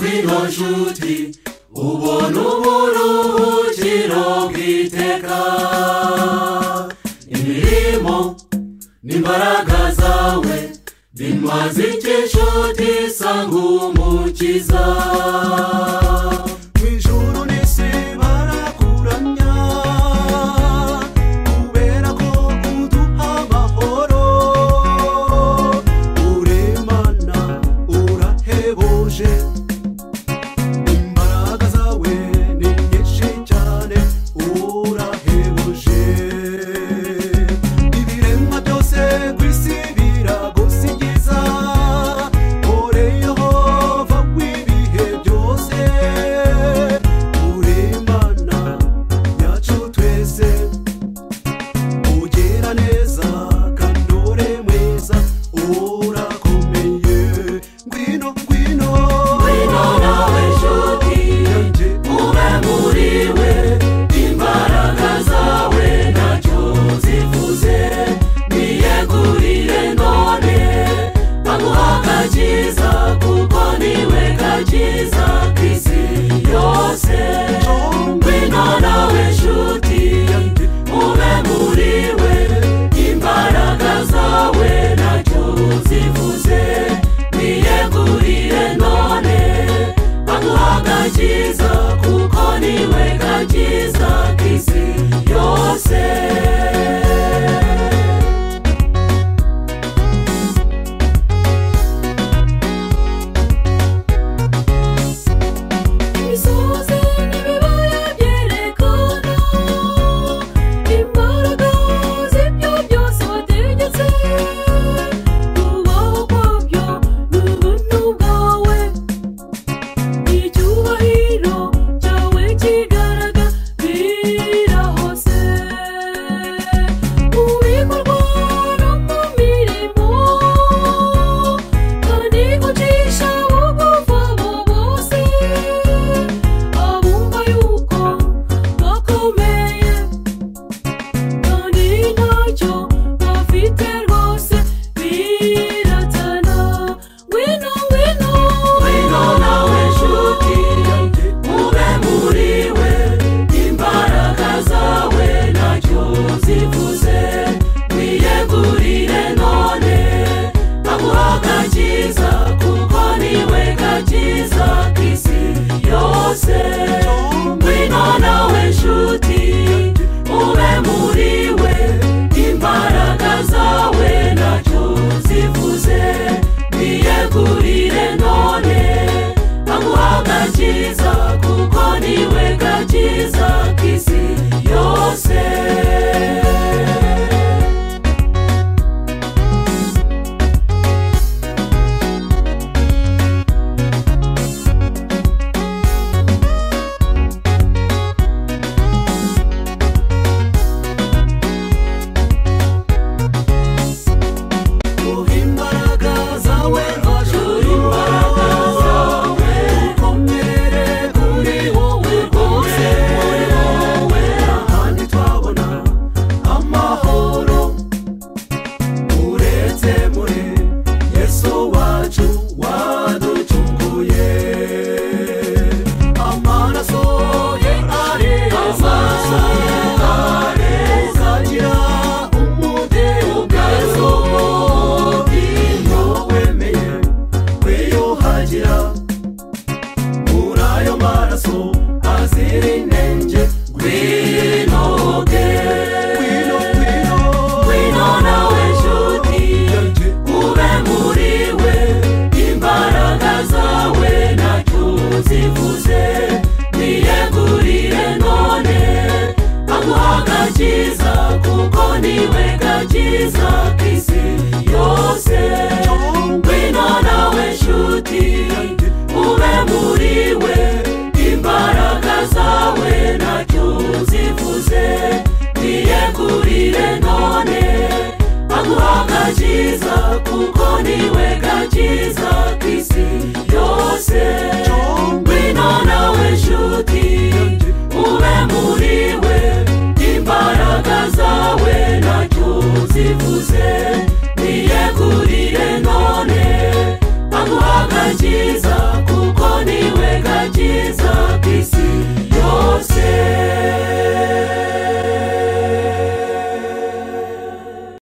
n'incuti ubona uburuhukiro bw'iteka imirimo n'imbaraga zawe bimaze icyo inshuti sanga umukiza mu ijuru n'isi barakuramya kubera ko uduha amahoro uremana urahebuje imbaraga zawe ni nyinshi cyane urahebuje ibiremwa byose ku isi biragusigiza ore yehova w'ibihe byose uremana yacu twese ugera neza kandi ure mwiza urakomeye ngwino ngwino ngwino nawe nshuti ube muri we imbaraga zawe ntacyo zivuze niyegurire none aguha agakiza kuko niwe gakiza k'isi yose ngwino nawe nshuti ube muri we imbaraga zawe ntacyo zivuze niyegurire none aguha agakiza kuko niwe gakiza k'isi yose imisozi n'ibibaya byerekana imbaraga z'ibyo byose wategetse kubaho kwabyo ni ubuntu bwawe icyubahiro cyawe kigaragara hose mu bikorwa no mu mirimo kandi ucisha bugufi abo bose abumva yuko bakomeye kandi ntacyo bafite rwose biratana ngwino ngwino ngwino nawe nshuti ube muri we imbaraga zawe ntacyo zivuze wiyegurire none aguha agakiza kuko niwe gakiza k'isi yose ngwino nawe nshuti ube muri we imbaraga zawe ntacyo zivuze niyegurire none aguha agakiza kuko niwe gakiza k'isi yose Guha imbaraga zawe hajuru imbaraga zawe dukomere kuri wowe rwose muri wowe ahandi twabona amahoro uretse muri yesu wacu waducunguye amaraso ye areza uzagira umudendezo iyo wemeye kwiyuhagira muri ayo maraso azira intenge gwinoge gwino gwino gwino nawe nshuti ube muri we imbaraga zawe ntacyo zivuze niyegurire none aguha agakiza kuko niwe gakiza k'isi yose ngwino nawe nshuti ube muri we imbaraga zawe ntacyo zivuze niyegurire none aguha agakiza kuko niwe gakiza k'isi yose ngwino nawe nshuti ube muri we